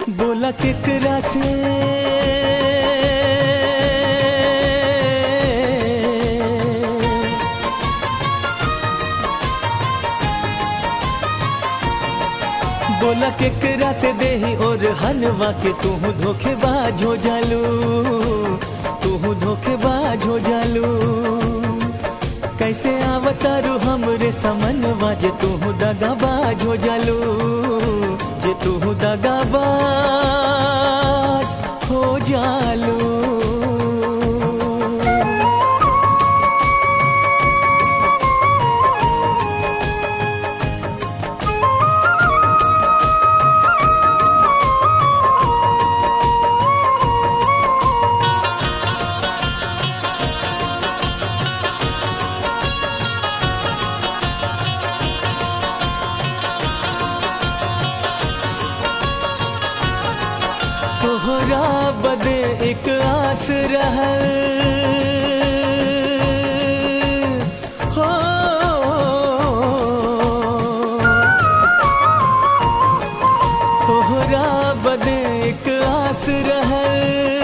बोला केकरा से बोला केकरा से देही और हलवा के तू धोखेबाज हो जालू तू धोखेबाज हो जालू कैसे आवतारू हमरे समनवा जे तू दगाबाज हो जालू जे तू दगाबाज हो जालू तोहरा बदे एक आस रहल हो तोहरा बदे एक आस रहल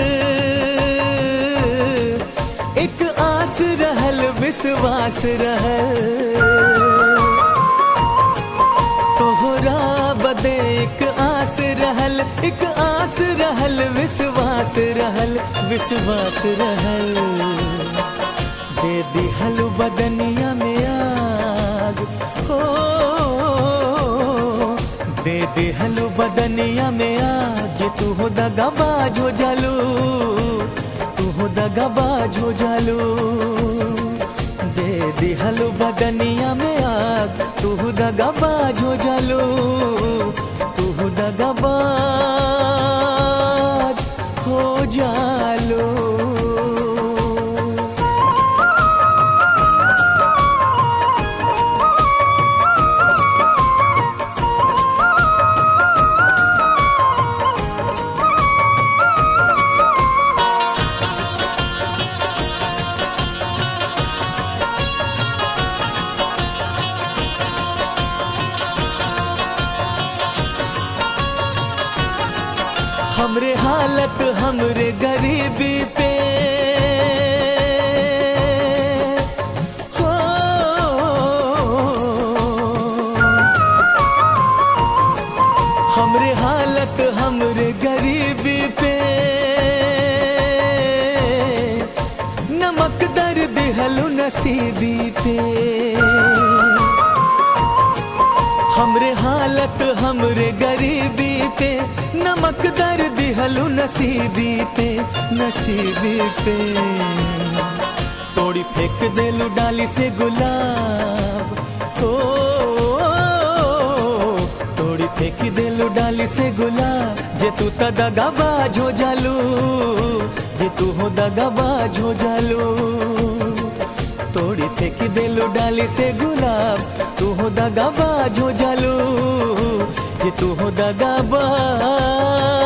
एक आस रहल विश्वास रहल तोहरा बदे एक आस रहल एक आस रहल विश्वास रहल विश्वास रहल दे दिहल बदनिया में आग हो दे दिहल बदनिया में आग जे तू हो दगाबाज हो जालू तू हो दगाबाज हो जालू दे दिहलो बदनिया में आग तू दगाबाज हो जालो तू दगाबाज हो जालो हमरे हालत हमरे गरीबी पे हो हमरे हालत हमरे गरीबी पे नमक दर दिहलु नसीबी पे हमरे हालत हमरे गरीबी पे नमक दर दिहलु नसीबी पे नसीबी पे तोड़ी फेंक देलु डाली से गुलाब ओ तोड़ी फेंक देलु डाली से गुलाब जे तू त दगाबाज हो जालू जे तू हो दगाबाज हो जालू तोड़ी फेंक देलो डाली से गुलाब तू हो दगाबाज हो जालू जे तू हो दगाबाज